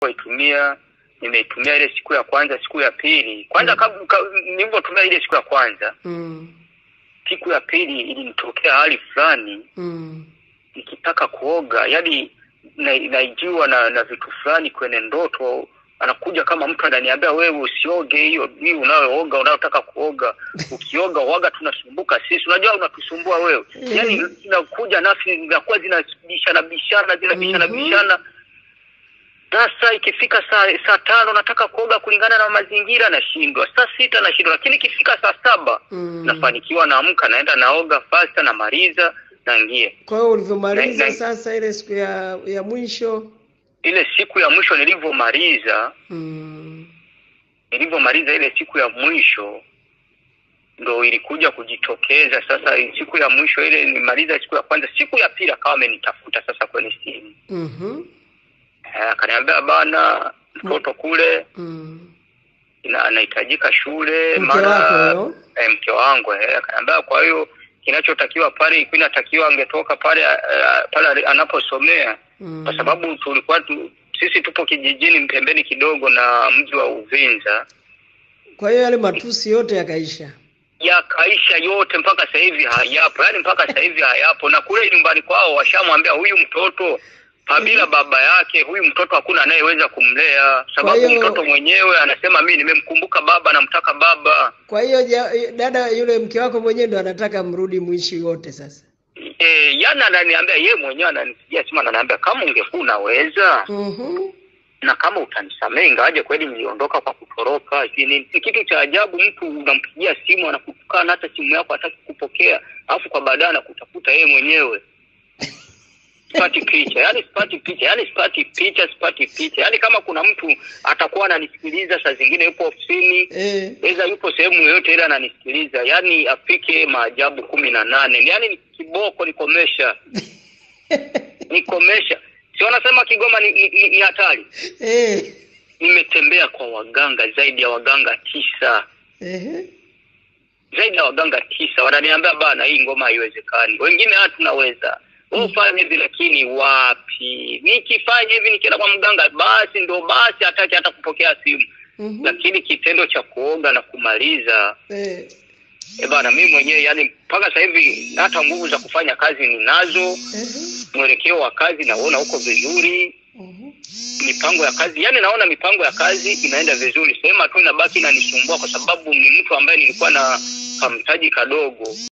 nimeitumia nimeitumia ile siku ya kwanza, siku ya pili kwanza, mm. nilivyotumia ile siku ya kwanza mm. siku ya pili ilinitokea hali fulani mm. nikitaka kuoga, yani naijiwa na, na vitu fulani kwenye ndoto anakuja kama mtu ananiambia wewe usioge hiyo hii unayooga unayotaka kuoga ukioga waga tunasumbuka sisi unajua unatusumbua wewe yani inakuja nafsi zinakuwa zinabishana bishana zinabishana Mhm. bishana sasa ikifika saa saa tano nataka kuoga kulingana na mazingira nashindwa saa sita nashindwa lakini ikifika saa saba Mm. nafanikiwa naamka naenda naoga fasta namaliza naingia Kwa hiyo ulivyomaliza Na- na- sasa ile siku ya ya mwisho ile siku ya mwisho nilivyomaliza mm. nilivyomaliza ile siku ya mwisho ndo ilikuja kujitokeza sasa siku ya mwisho ile nimaliza siku ya kwanza siku ya pili akawa amenitafuta sasa kwenye simu mhm Eh, akaniambia bana mtoto kule mm. ina- anahitajika shule Mke wako huyo? eh, mke wangu eh, akaniambia kwa hiyo kinachotakiwa pale ilikuwa inatakiwa angetoka pale eh, pale anaposomea mm. kwa sababu tulikuwa tu, sisi tupo kijijini pembeni kidogo na mji wa Uvinza Kwa hiyo yale matusi yote yakaisha. yakaisha yote mpaka sasa hivi hayapo, yaani mpaka sasa hivi hayapo. Na kule nyumbani kwao washamwambia huyu mtoto pabila baba yake, huyu mtoto hakuna anayeweza kumlea, sababu Kwa hiyo- mtoto mwenyewe anasema mimi nimemkumbuka baba, namtaka baba. Kwa hiyo ja- dada yule mke wako mwenyewe ndo anataka mrudi mwishi wote sasa. E, yani ananiambia ye mwenyewe ananisikia sima, ananiambia kama ungekuwa unaweza Mhm. na kama utanisamehe, ingawaje kweli niliondoka kwa kutoroka, sijui nini. Ni kitu cha ajabu, mtu unampigia simu anakutukana, hata simu yako hataki kupokea, alafu kwa baadaye anakutafuta yeye mwenyewe. Sipati picha, yani sipati picha, yani sipati picha, sipati picha. Yani kama kuna mtu atakuwa ananisikiliza, saa zingine yupo ofisini, Eh. eza yupo sehemu yoyote ile ananisikiliza, yani afike maajabu kumi na nane, yani ni kiboko nikomesha, nikomesha. Si wanasema Kigoma ni, ni, ni, ni hatari Eh. nimetembea kwa waganga zaidi ya waganga tisa Ehe. zaidi ya waganga tisa wananiambia bana hii ngoma haiwezekani wengine hata tunaweza wewe ufanye hivi lakini wapi nikifanya hivi nikienda kwa mganga basi ndo basi hataki hata kupokea simu Mhm. lakini kitendo cha kuoga na kumaliza Eh. e bana mimi mwenyewe yani mpaka sasa hivi hata nguvu za kufanya kazi ninazo Ehe. mwelekeo wa kazi naona uko vizuri Mhm. mipango ya kazi yani naona mipango ya kazi inaenda vizuri sehemu tu inabaki inanisumbua kwa sababu ni mtu ambaye nilikuwa na kamtaji kadogo